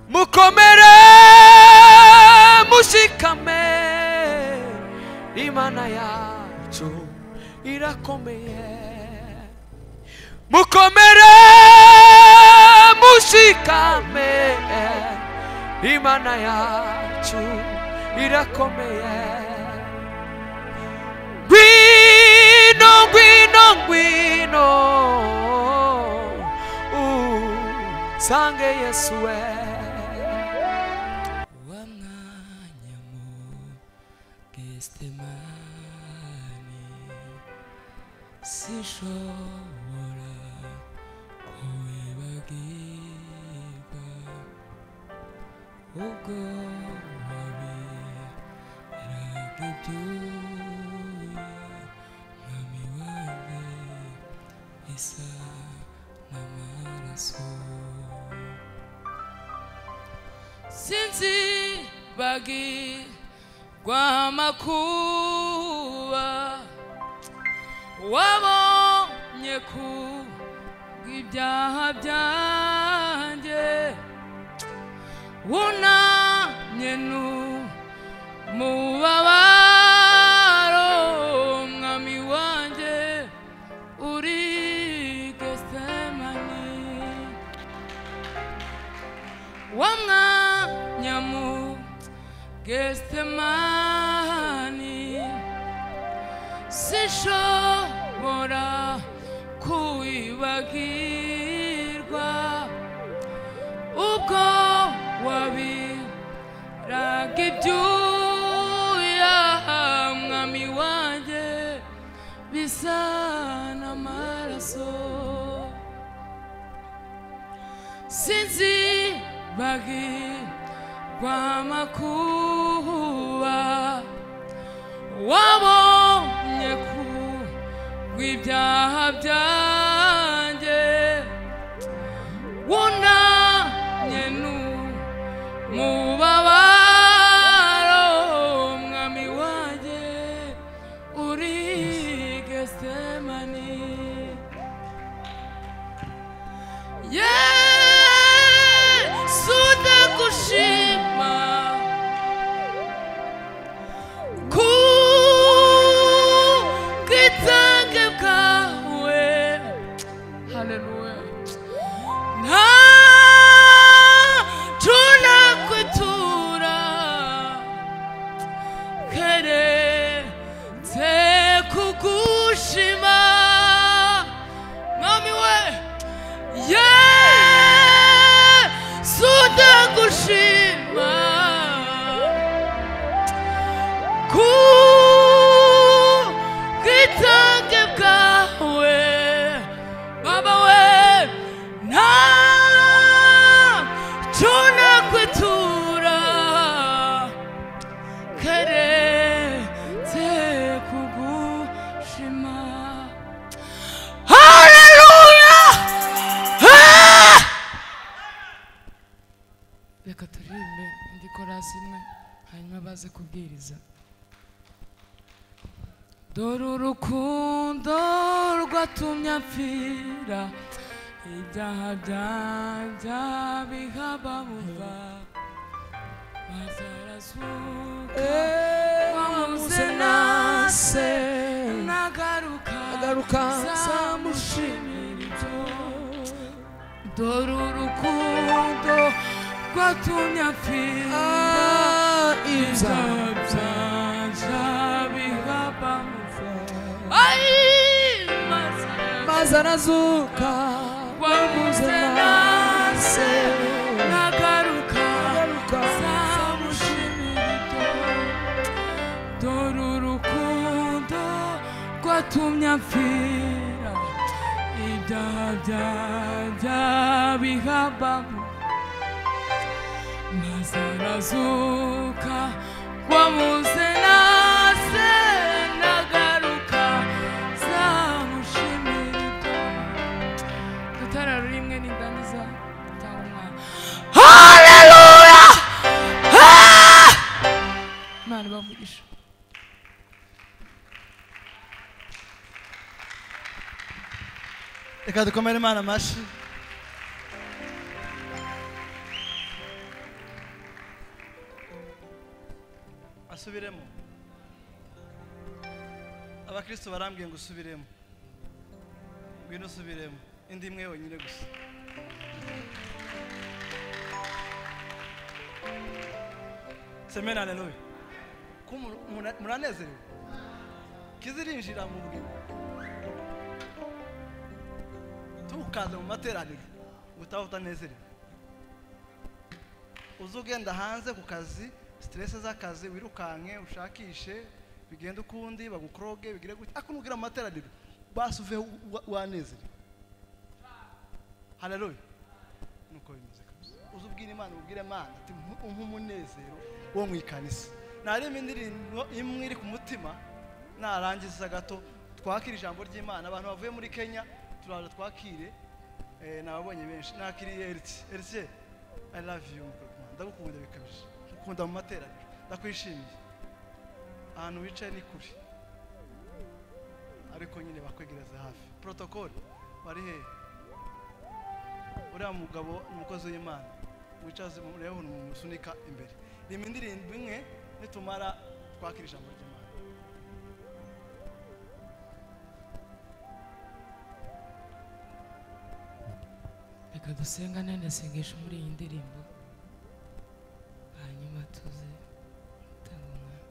mukomere mushikame imana yacu irakomeye mukomere mushikame imana yacu irakomeye ngwino ngwino ngwino usange yesu we wa mwanya mu Getsemani sinshobora kuwibagirwa ubwo wabiraga ibyuya mwami wanjye isa n'amaraso sinzi bagirwa amakuba wabonye ku bw'ibyaha byanjye wunamye nu mubabaro mwami wanjye uri gesemani wamwanya mu gesemani sinshobora kuwibagirwa ubwo wabiraga ibyuya mwami wanjye bisa n'amaraso sinzi bagirwa amakuba wabonye ku bw'ibyaha byanjye wunamye nu mubabaro mwami wanjye uri gesemani yesu ndagushima ku bwitange bwawe haleluya nta tunakwitura keretse kugushima mwami we yesu ndagushima ku bwitange bwawe baba we nta cyo nakwitura keretse kugushima haleluya reka turirimbe indi korasi imwe hanyuma baze kubwiriza dore urukundo rwatumye apfira ibyaha byanjya bihababumva bazarazuka wamuze nase nagaruka Nagaruka nzamushimira ibyo dore urukundo rwatumye apfira ibyaha byanja bihabamuva maze arazuka wamuze nase nagaruka Nagaruka, nzamushimira ibyo dore urukundo rwatumye apfira ibyaha byanja bihabamuva maze arazuka wamuze nase nagaruka nzamushimira ibyo itara rimwe nindangiza cyangwa umwana haleluya Ah! imana ibavugisha reka dukomere imana amashyi asubiremo abakristo barambwiye ngo usubiremo ngwino usubiremo indi imwe yonyine gusa semena aleluya ko mur- mura- muranezerewe kizirinjira mu bwiru tukaza mu materaniro ngo utaha utanezerewe uze ugenda hanze ku kazi siteresi z'akazi wirukanke ushakishe bigenda ukundi bagukoroge bigire gutya ariko nubwira mu materaniro basuve wanezere haleluya nuko bimeze kabisa uze ubwira imana ubwire imana ati "Mpu- umpe umunezero wo mu ikanisa narimo indirimbo imwe iri ku mutima narangiza gato twakira ijambo ry'imana abantu bavuye muri kenya turaza twakire Eh, nababonye benshi nakiriye eriti eriti i love you mukobwa. ndagukunda bikabije ngukunda mu materaniro ndakwishimiye ahantu wicaye ni kure ariko nyine bakwegereza hafi porotokoli bari hehe uriya mugabo ni umukozi w'imana wicaze mureho mumusunika imbere rima indirimbo imwe nitumara twakira ijambo ry'imana reka dusengane ndasengesha muri iyi ndirimbo hanyuma tuze gutanga umwami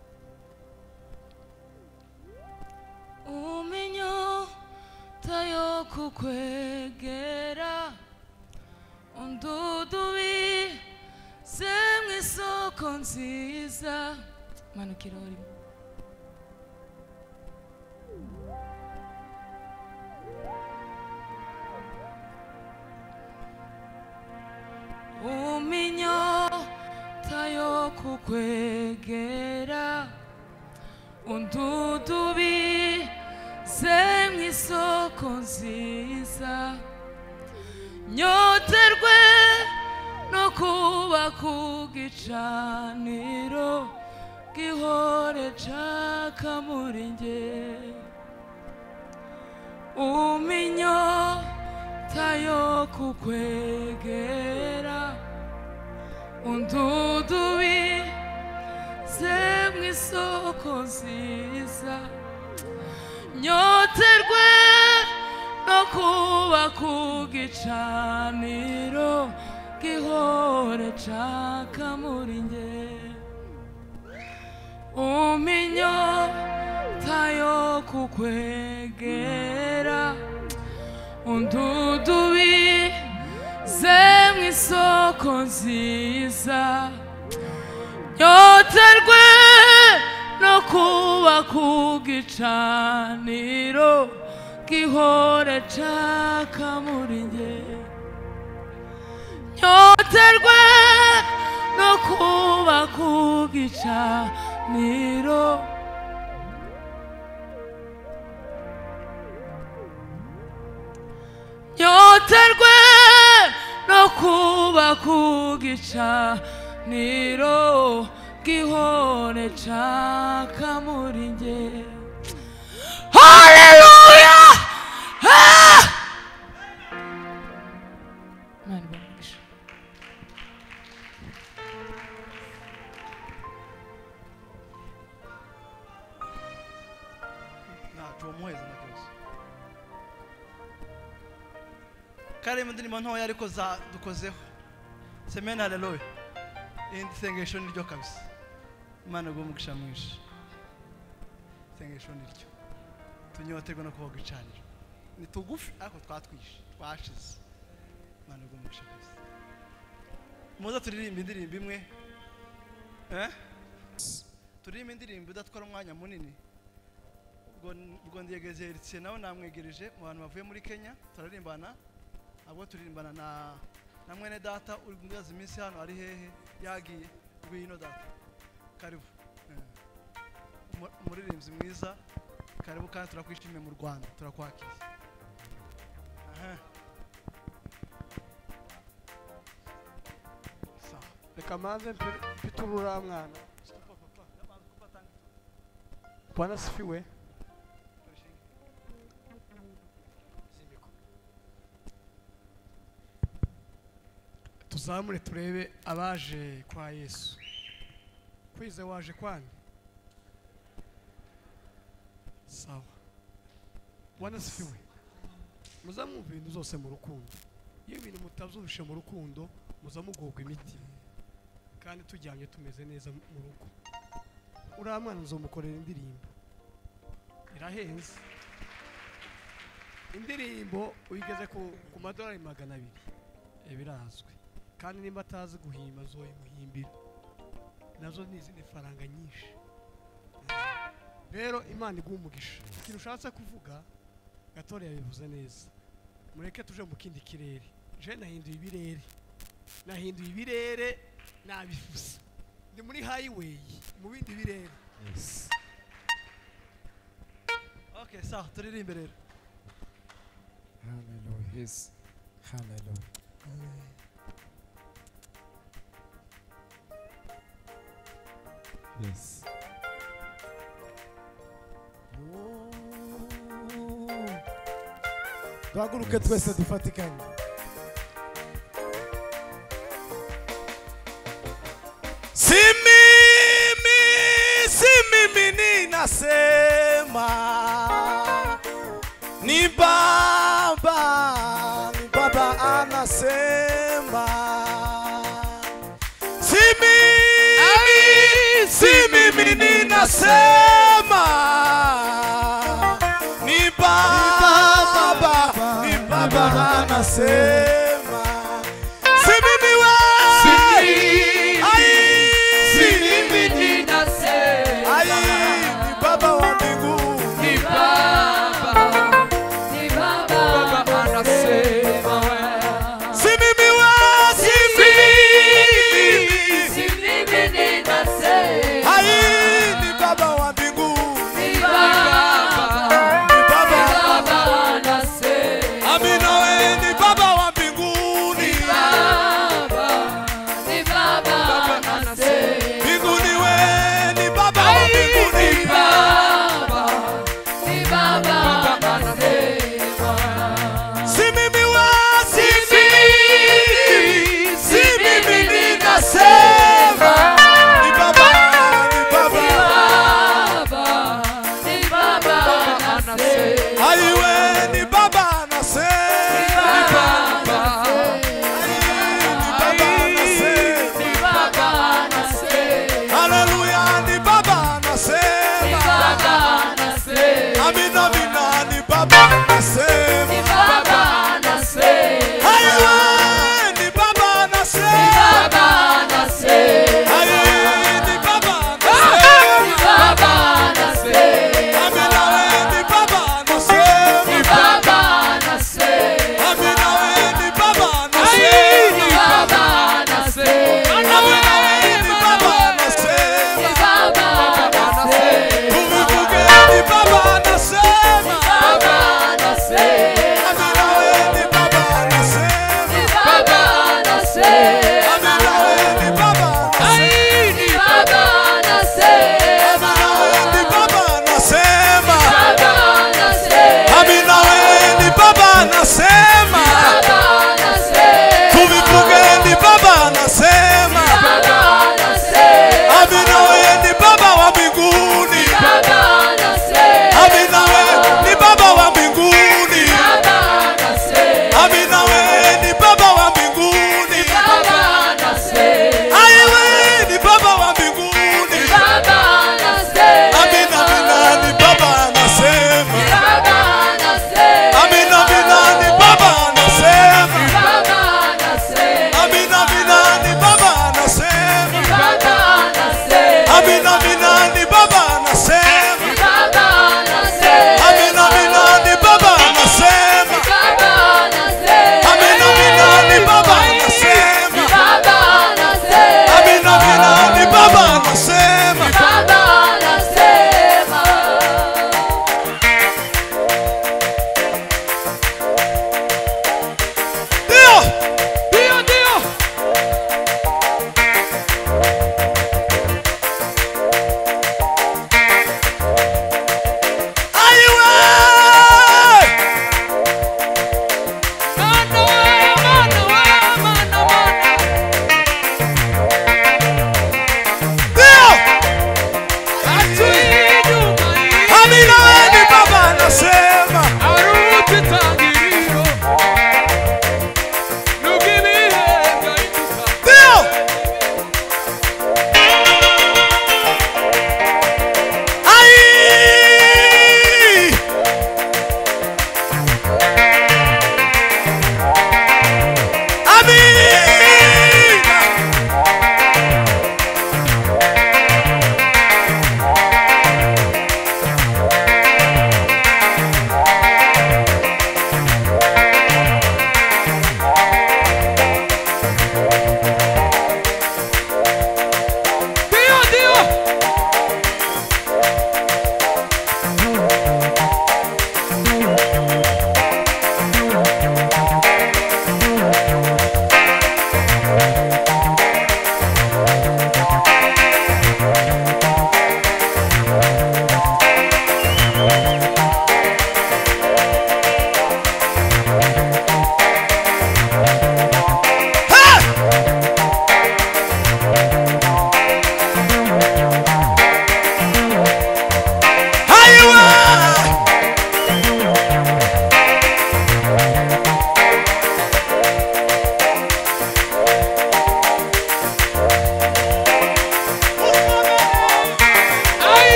umunyota yo kukwegera undudubize mu isoko nziza manukira aho urimo uminyota yo kukwegera undudubize mu isoko nziza nyoterwe no kuba ku gicaniro gihore nshaka muri njye uminyota yo kukwegera undudubize mu isoko nziza nyoterwe no kuba ku gicaniro gihore nshaka muri njye uminyota yo kukwegera undudubize mu isoko nziza nyoterwe no kuba ku gicaniro gihora nshaka muri njye nyoterwe no kuba ku gicaniro nyoterwe no kuba ku gicaniro gihore nshaka muri nge haleluya Ah! Imana ibahe umugisha. ntacyo wamuheza na byose karimo indirimbo ntoya ariko za dukozeho semena haleluya indi sengesho ni ryo kabisa imana iguha umugisha mwinshi isengesho ni ryo tunyoterwe no kuba gucanira ni tugufi ariko twatwishe twashize imana iguha umugisha kabisa muze turirimba indirimbo imwe eh? turirimba indirimbo idatwara umwanya munini ubwo ndiyegereje Heritier nawe namwegereje mu bantu bavuye muri kenya turaririmbana abo turirimbana na na mwene data uri kumwibaza iminsi hano ari hehe yagiye ngwino data karibu Eh. Umu- umuririmbyi mwiza karibu kandi turakwishimiye mu rwanda turakwakira Aha. sawa reka manze mpe- mfite urura mwana Stop, papa. Yamaze gufata bwana sifiwe tuzamure turebe abaje kwa yesu kwize waje kwanyu sawa bwana asifiwe muza mwumva ibintu zose mu rukundo iyo ibintu mutabyumvishe mu rukundo muza mugubwa imiti kandi tujyanye tumeze neza mu rugo uriya mwana nzomukorera indirimbo irahenze indirimbo uyigeze ku, ku madolari magana abiri iba irazwi kandi nimba atazi guhimba azoyimuhimbira nazo ni izindi faranga nyinshi rero imana iguha umugisha ikintu ushatse kuvuga gatore yabivuze neza mureke tuje mu kindi kirere je nahinduye ibirere nahinduye ibirere nabivuze ndi muri highway mu bindi birere Yes. okay sawa turirimbe rero Hallelujah. Yes. Hallelujah. Yes. duhaguruke twese dufatikanye Si mimi, si mimi ninasema, ni Baba, ni Baba anasema. Si mimi, si mimi ninasema, ni Baba, ni Baba anasema. Si mimi we, ai, si mimi Ai, ni baba wa mbinguni, si mimi wa- si mimi. Ai, ni baba wa mbinguni, ni baba. Amina we, ni baba wa mbinguni, mbinguni we, ni baba wa mbinguni. Si mimi wa- si mimi. Si mimi ninasema. Ni baba, ni baba. Ai, we, ni baba anasema. Ai, ni baba anasema. Haleluya, ni Baba anasema. Amina, amina, ni Baba anasema. Haleluya, ni Baba anasema. Haleluya, ni Baba anasema. Amina, we, ni Baba anasema. Amina, we, ni Baba anasema. Amina, we, ni Baba anasema. Tuvuge, ni Baba anasema. Baba, nasce.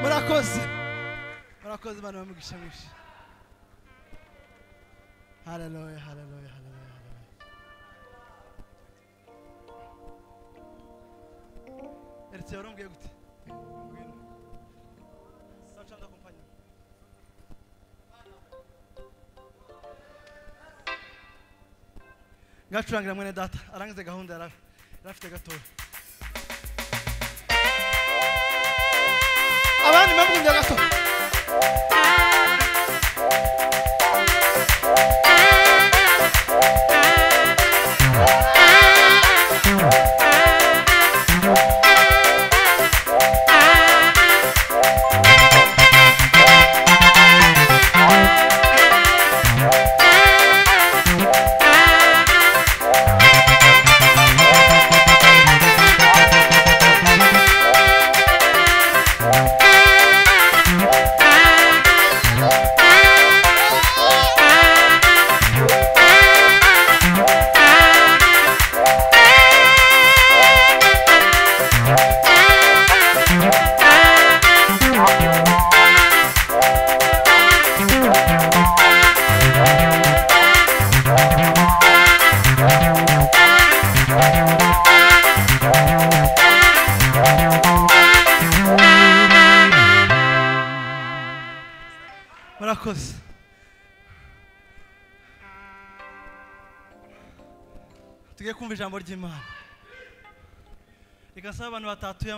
murakoze murakoze imana bamugisha mwinshi haleluya haleluya haleluya haleluya eretse warambwiye gute ngwino sacha ndakumpanya ngacurangira mwene data arangize gahunda yari af- yari afite gatoya abandi mwabwumvye gato murakoze tugiye kumva ijambo ry'imana rigasaba abantu batatuye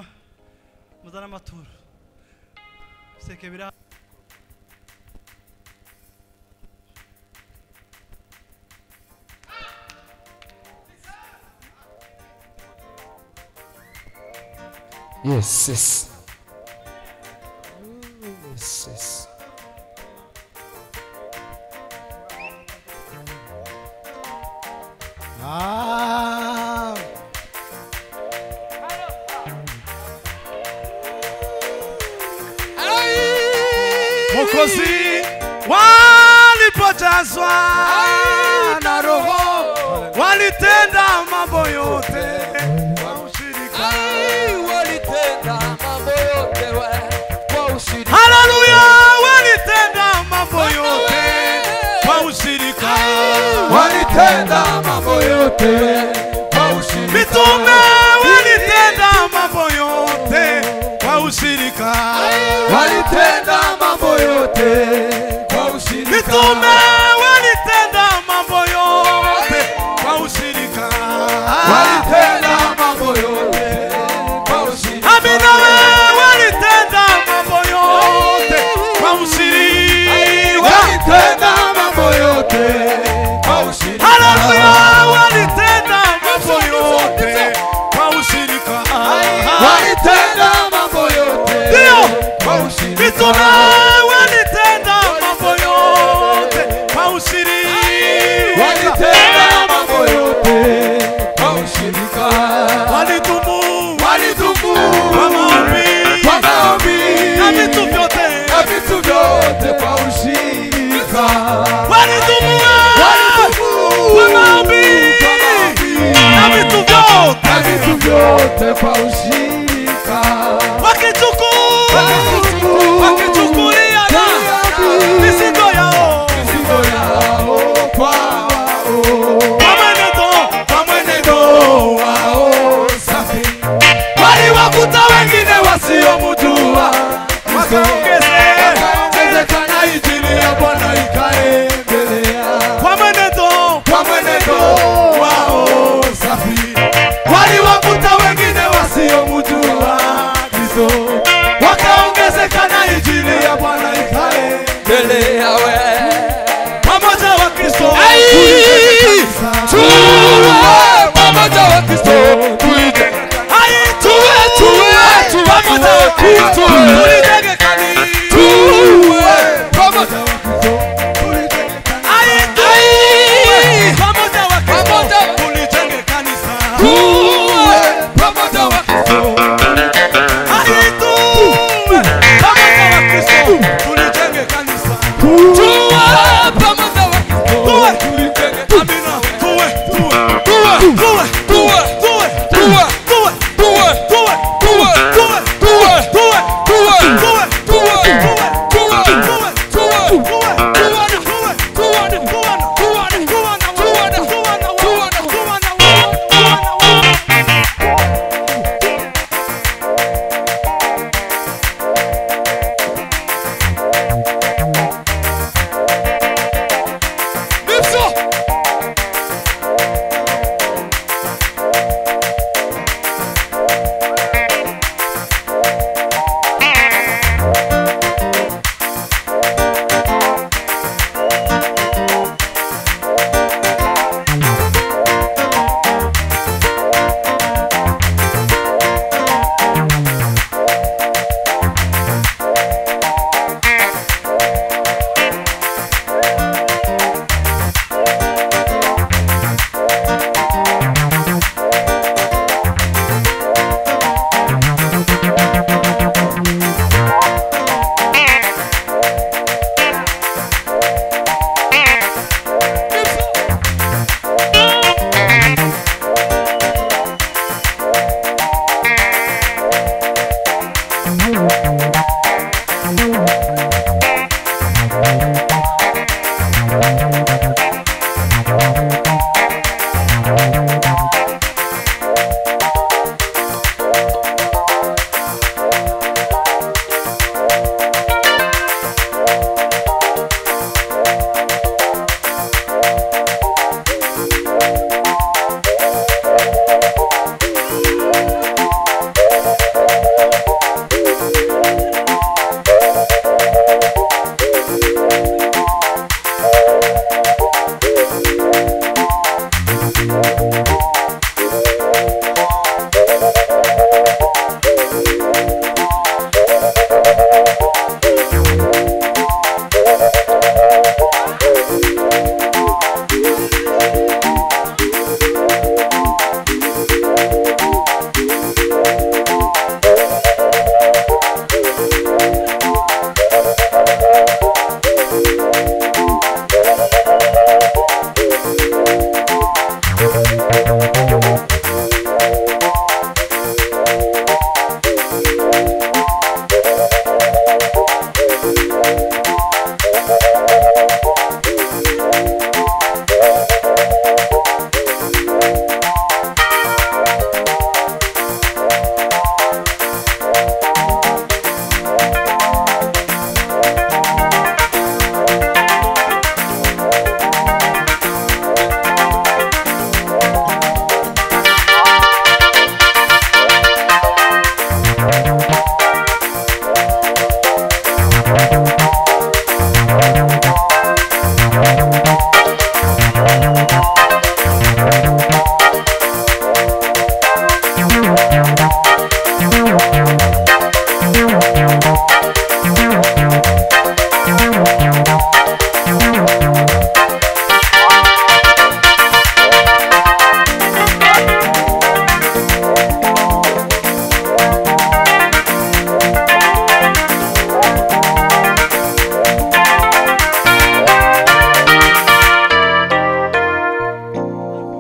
muzana amaturo seke bira Yes, yes. Yes, yes. Ah. Mwokozi walipojazwa na Roho, walitenda mambo yote kwa ushirika. Haleluya, walitenda mambo yote kwa ushirika, walitenda mambo yote kwa ushirika. mitume walitenda mambo yote kwa ushirika, walitenda mambo yote kwa ushirika. mitume walitenda mambo yote kwa ushirika. walitenda mambo yote kwa ushirika. Amina, we walitenda mambo yote kwa ushirika. walitenda mambo yote kwa ushirika. Haleluya, walitenda mambo yote kwa ushirika. walitenda mambo yote Ndio kwa ushirika. mitume walitenda mambo yote kwa ushirika. walitenda mambo yote kwa ushirika. Walitubu Walitubu kwa maombi kwa maombi na vitu vyote, na vitu vyote kwa ushirika. walitubu Walitubu kwa maombi kwa maombi na vitu vyote na vitu vyote kwa ushirika. wakichukua Wakichuku- wakichukulia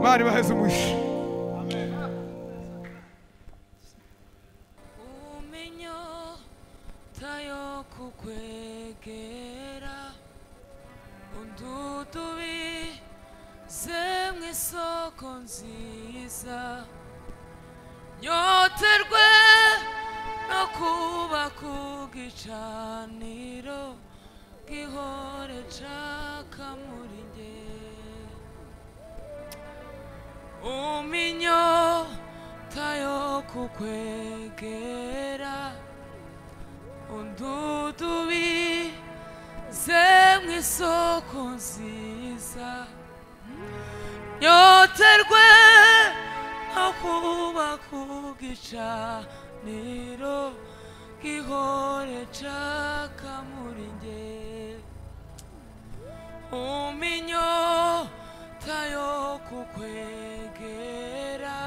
mari baheze umwishe umenyo tayo kukwegera undudubize mu isoko nziza nyoterwe no kuba ku gicaniro gihore caka muri njye uminyota yo kukwegera undudubize mu isoko nziza nyoterwe no kuba ku gicaniro gihore caka muri njye uminyota yo kukwegera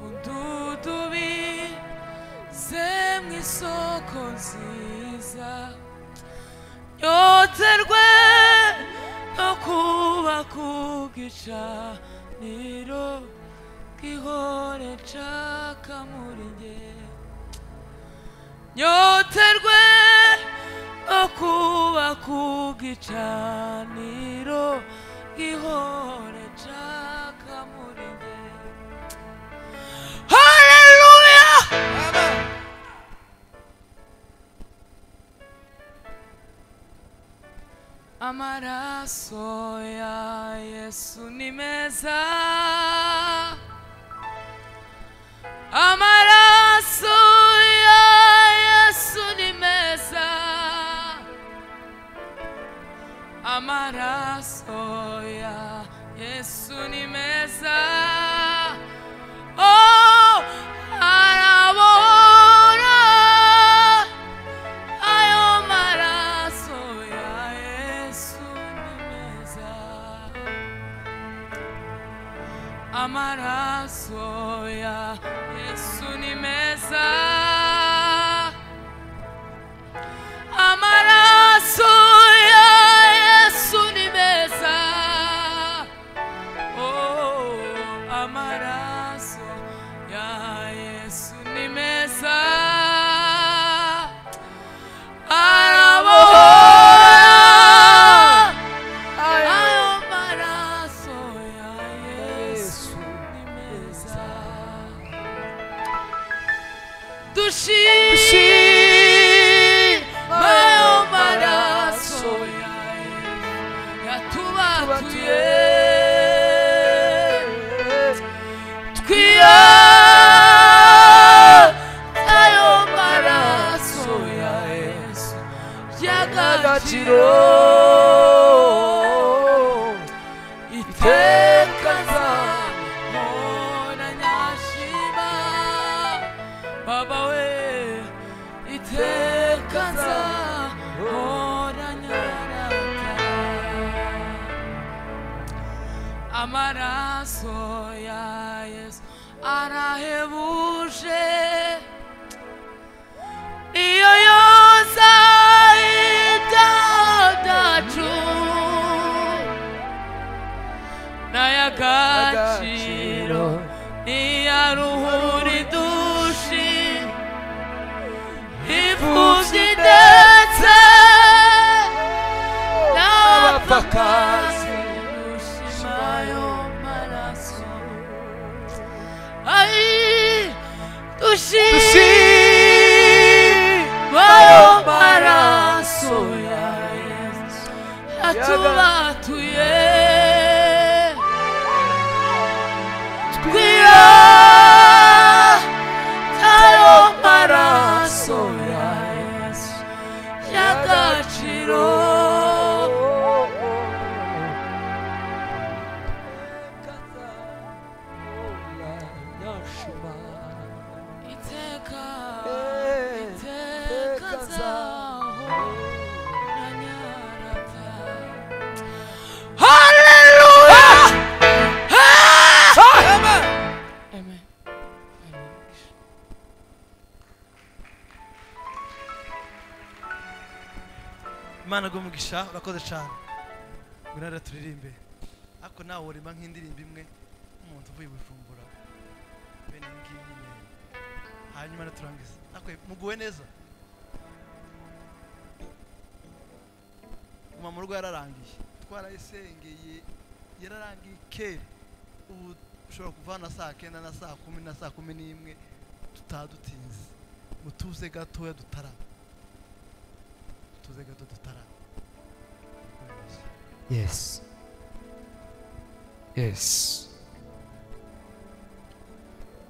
undudubize mu isoko nziza yoterwe no kuba ku gicaniro gihore caka muri njye nyoterwe no kuba ku gicaniro gihore caka muri njye haleluya amaraso ya yesu ni meza amaraso ya yesu ni meza amaraso ya yesu ni meza oh arabora ayo maraso ya yesu ni meza amaraso ya Yesu ni meza amaraso ya Yesu ni meza oh amaraso ya Yesu ni meza Arabora Ayo maraso ya Yesu ni meza Dushi Ayo maraso ya Yesu yatubatuye Twiya Ayo maraso ya Yesu y'agaciro iteka nzahora nyashima baba we iteka nzahora nyarata amaraso ya yesu arahebuje iyo yoza idadacu n'ay'agaciro n'iyaruhuri dushi imfubyi ndetse n'abapfakazi dushima ayo maraso ayi agaciro iteka iteka zaho nanyarata haleluya amen amen imana umugisha urakoze cyane ngwino rero turirimbe ariko nawe urima nk'indirimbo imwe nk'umuntu uvuye gufumbura bene iyi ngiyi nyine hanyuma rero turangiza ariko muguwe neza guma mu rugo yararangiye twarayisengeye yararangiye kera ubu ushobora kuva na saa kenda na saa kumi na saa kumi n'imwe tutaha dutinze mutuze gatoya dutarama tuze gato dutarama Yes. Yes.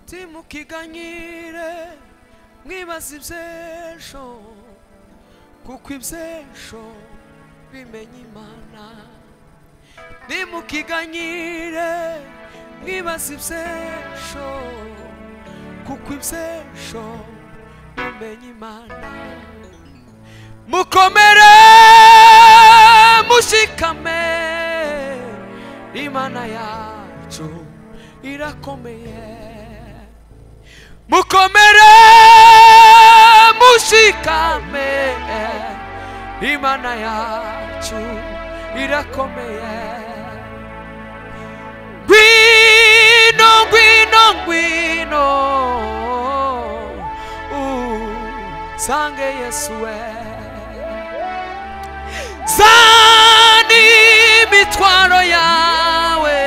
timukiganyire mwibaza ibyesho kuko ibyesho bimenya imana nimukiganyire mwibaza ibyesho kuko ibyesho bimenya imana mukomere mushikame imana yacu irakomeye mukomere mushikame imana yacu irakomeye ngwino ngwino ngwino usange yesu we zana imitwaro yawe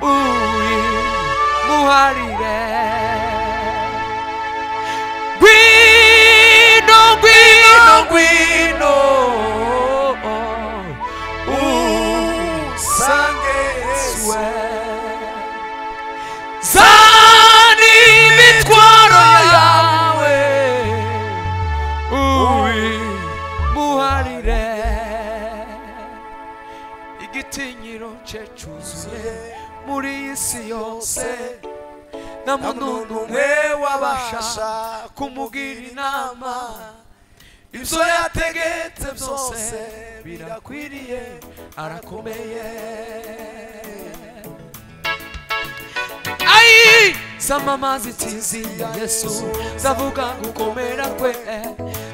uyimuharire ngwino ngwino ngwino usange yesuwe zana imitwaro yawe uyimuharire igitinyiro cye cyuzuye muri iyi si yose nta muntu n'umwe wabasha kumugira inama ibyo yategetse byose birakwiriye arakomeye ayi zamama zitiziya yesu zavuga gukomera kwe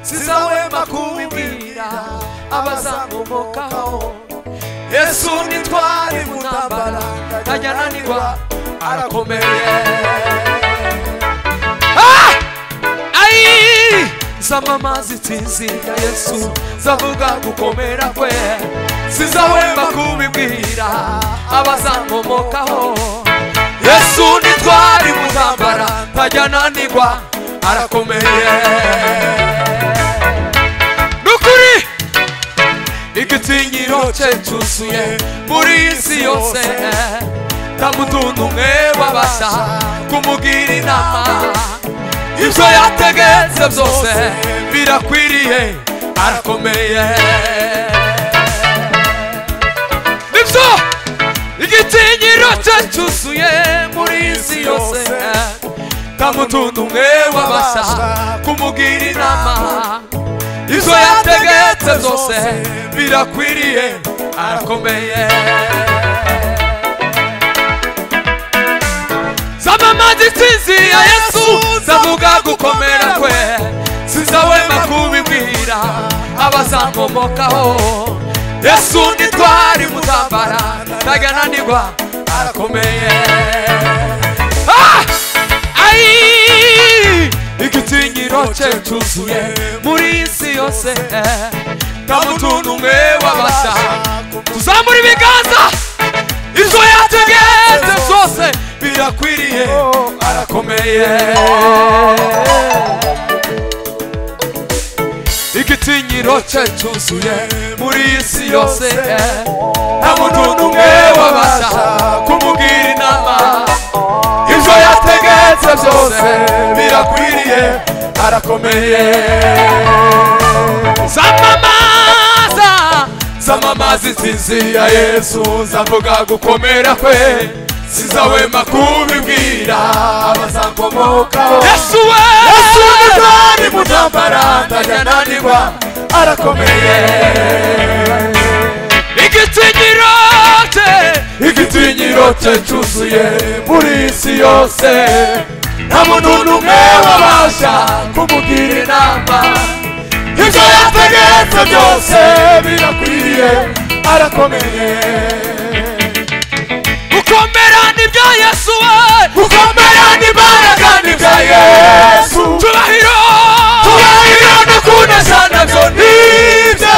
zizahwema kubibwira abazamumokaho yesu nitwari mutambara ntajya nanirwa arakomeye Ah! ayi zamama zitsinzira yesu zavuga gukomera kwe zizahwema kubibwira abazamumokaho yesu nitwari mutambara ntajya nanirwa arakomeye nukuri igitinyiro cye cyuzuye muri iyi si yose nta mutuntu umwe wabasha kumugira inama ibyo yategetse byose birakwiriye arakomeye nibyo igitinyiro cye cyuzuye muri iyi si yose nta mutuntu umwe wabasha kumugira inama izo yategetse zose birakwiriye arakomeye zamamazi nsinzi ya yesu zavuga gukomera kwe sizawema kubibwira abazamumokaho yesu nitwari mutambara ntagananirwa arakomeye ah! ayi igitinyiro cye cyuzuye muri iyi si yose nta mutuntu umwe wabasha tuzamura ibiganza izo yategetse zose birakwiriye arakomeye igitinyiro cye cyuzuye muri iyi si yose nta mutuntu umwe wabasha kumugira inama ibyo yategetse byose birakwiriye arakomeye ntazi insinzi ya yesu nzavuga gukomera kwe sizawema kubibwira abazankomokaho yesu we yesu ni bwari mu ntambara ntanananirwa arakomeye igitinyiro cye igitinyiro cye cyuzuye muri iyi si yose nta muntu n'umwe wabasha kumugira inama ibyo yategetse byose birakwiriye arakomeye gukomera nibyo yesu we gukomera n'imbaraga nibya yesu tubahiro tubahiro no kunesa nabyo nibye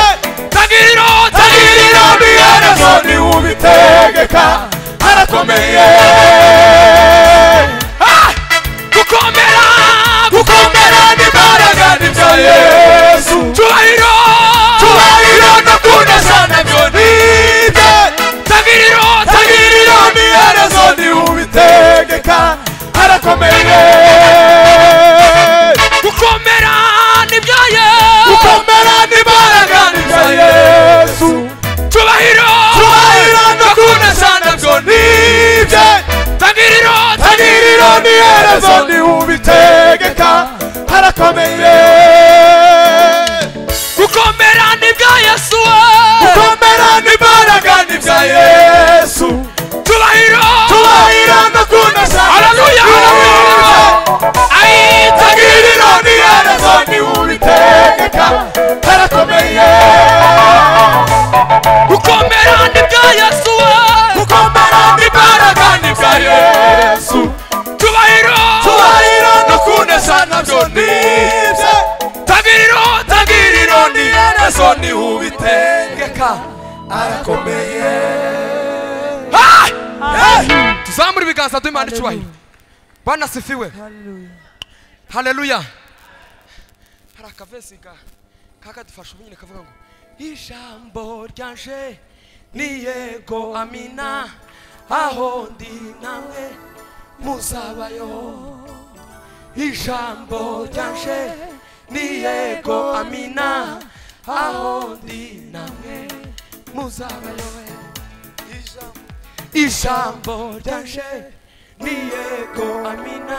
tagiriro tagiriro niyo nabyo niwubitegeka arakomeye Ah! gukomera gukomera n'imbaraga n'ibya yesu cyubahiro cyubahiro no kuneza nabyo nibye tagiriro tagiriro n'iherezo ntiwubitegeka harakomeye gukomera n'ibya yesu gukomera n'imbaraga n'ibya yesu cyubahiro cyubahiro no kuneza nabyo nibye tagiriro tagiriro n'iherezo ntiwubitegeka harakomeye gukomera nibya yesu we gukomera n'imbaraga nibya yesu tubahiro tubahiro no kunasa haleluya haleluya ayi tagiriro n'iherezo ntiwubitegeka harakomeye gukomera nibya yesu we gukomera n'imbaraga nibya yesu tubahiro tubahiro no kunesa nabyo nibye tagiriro tagiriro niyerezo nihubitegeka arakomeye Ah! Eh! tuzamure ibiganza duhimana icyubahiro bana sifiwe haleluya hari akavesi ga kakadufasha ubu nyine kavuga ngo ijambo ryanje ni yego amina aho ndi namwe muzabayo ijambo ryanje ni yego amina aho ndi namwe muzabayo ijambo ijambo ryanje ni yego amina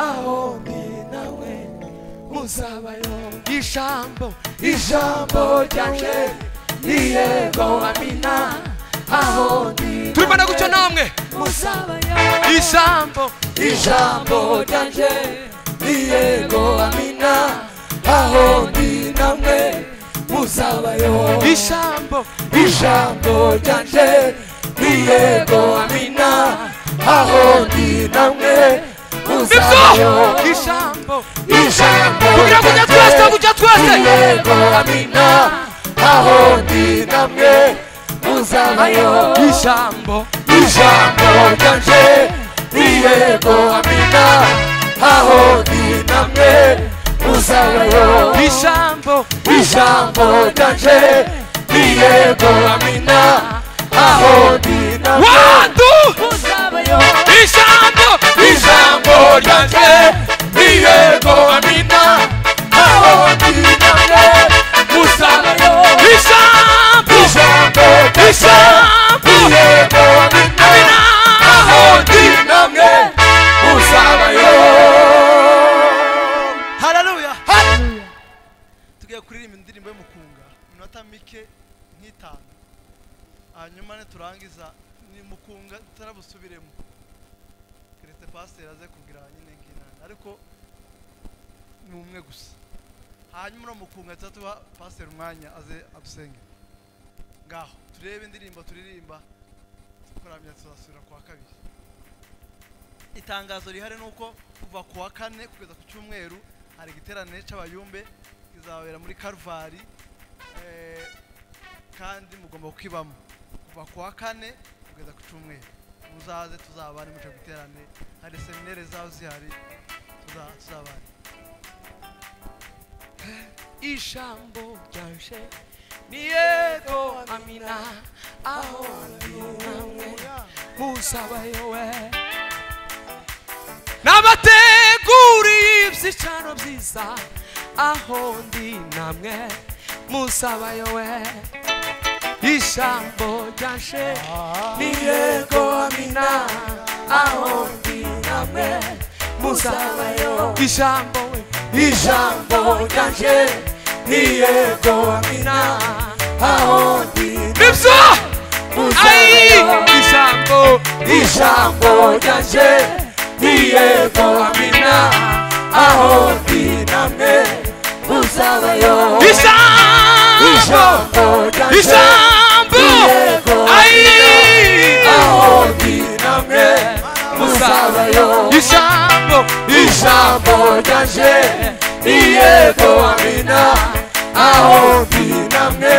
aho ndi nawe muzabayo ijambo ijambo ryanje ni yego amina aho ndi turibona gutyo namwe muzabayo ijambo ijambo ryanje ni yego amina aho ndi namwe muzabayo ijambo ijambo ryanje ni yego amina aho ndi namwe muzabayo ijambo ijambo kugira ngo ujya twese kujya twese yego amina aho ndi namwe muzabayo ijambo ijambo ryanje ni yego amina aho ndi namwe muzabayo ijambo ijambo ryanje ni yego amina aho ndi namwe ijambo ijambo ryanje ni yego amina aho ndinamwe musabayo ijambo ijambo ijambo ni yego amina aho ndinamwe musabayo hararuya tugiye kuririmba indirimbo y'umukunga iminota mike nk'itanu hanyuma niturangiza ni mukunga tutarabusubiremo keretse pasiteri aze kugira nyine nkinani ariko ni umwe gusa hanyuma uriya mukunga tuba tuba pasiteri umwanya aze adusenge ngaho turebe indirimbo turirimba tukuramya tuzasubira ku wa kabiri itangazo rihari ni uko kuva ku wa kane kugeza ku cyumweru hari igiterane cy'abayumbe kizabera muri karuvali eh, kandi mugomba kukibamo kuva ku wa kane kugeza ku cyumweru muzaze tuzabane muri icyo giterane hari seminere zaba zihari tuza- tuzabane ijambo ryanje ni yego amina aho ndi namwe musabayo we nabateguriye ibyicaro byiza aho ndi namwe musabayo we ijambo ryashe ni yego amina aho ndi namwe muzabayo ijambo ijambo ryashe ni yego amina aho ndi nibyo muzabayo ijambo ijambo ryashe ni yego amina aho ndi namwe muzabayo ijambo ijambo ryashe Isambu Ai aho ndi namwe muzabayo Isambu ijambo ryanje iyego amina aho ndi namwe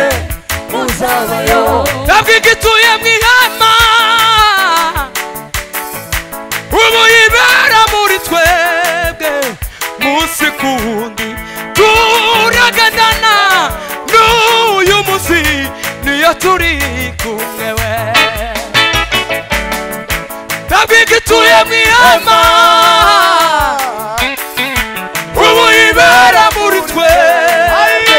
muzabayo Ntabwo igituye mu ihema Ubu yibera muri twebwe Munsi ku wundi Turagadana N'uyu munsi Niyo turi kumwe we Ntabwo igituye mu ihema Ubu yibera muri twebwe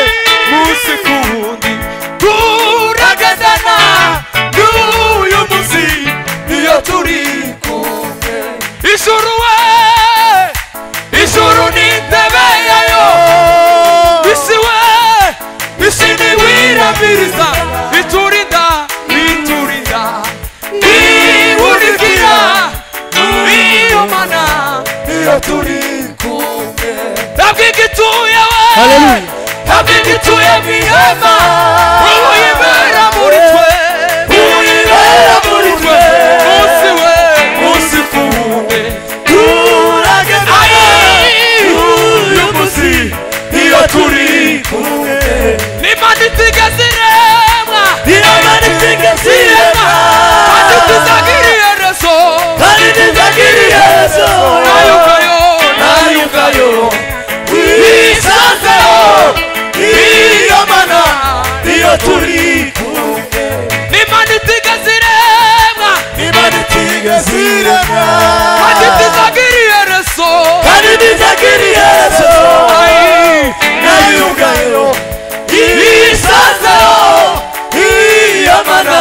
Munsi ku wundi Turagadana N'uyu munsi Niyo turi kumwe Ijuru we Ijuru ni intebe yayo Isi we Isi ni wirabiriza Iturinda Iturinda Niwunikira Iyo mana iyo turi kumwe Ntabwo igituye we Ntabwo igituye mu ihema Ubu yibera muri twe Ubu yibera muri twe Munsi we Munsi ku wundi turagendana uyu munsi iyo turi kumwe nimani zigaziremwa inamani zigazirema kandi tuzagiriye rezo kandi ntizagiriyezo nayungayo nayungayo wisanzeho iyo mana iyo turi kumwe nimani zigaziremwa imana itigazirema kandi tuzagiriye rezo kandi ntizagiriyezo nayungayo yisanzeho iyo mana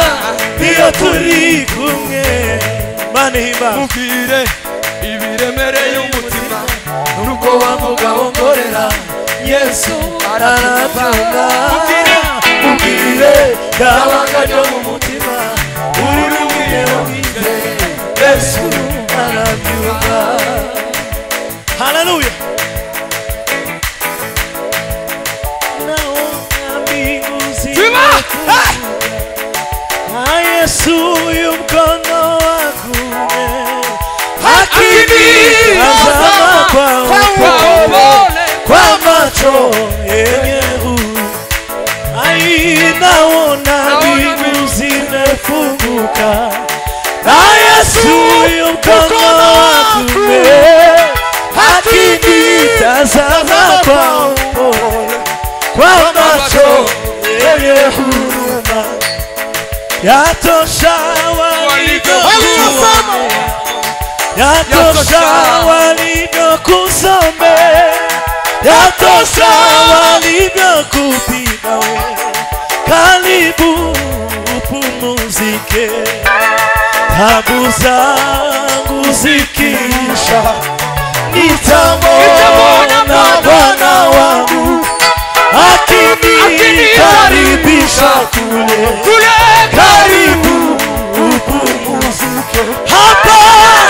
iyo turi kumwe mana ihimbaza mubwire ibiremereye umutima nuko wamuga wongorera yesu araratanga Mubwire. mubwire yabanga ryo mu mutima uri mubwire mubwire yesu arabyuka haleluya Simba! yesu uyu mkono wakume hakimi Hakimi, azama azama kwa kwa upole upole kwa macho yenyehu ai naona mbingu zimefunguka na yesu yu mkono wakume akinitazama kwa upole kwa macho yenye huruma yatosha walivyokuona yatosha walivyokusomea yatosha walivyokupima we karibu upumuzike tabu zangu zikiisha nitamwona bwana wangu akinikaribisha kule karibu upumuzike hapa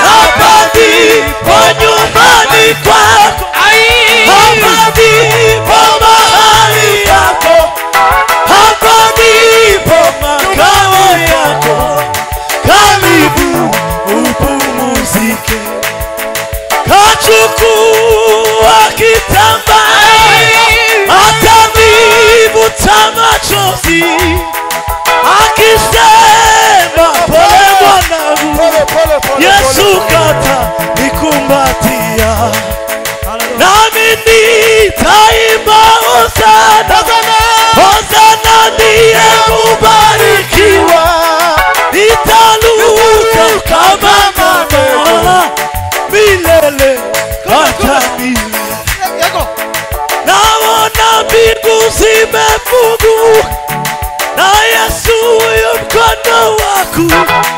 hapa ndipo nyumbani kwako hapa ndipo mahali yako hapa ndipo makao yako karibu upumuzike kachukua kitambaa atavivuta machozi akisema pole mwanangu yesu kata nikumbatia ku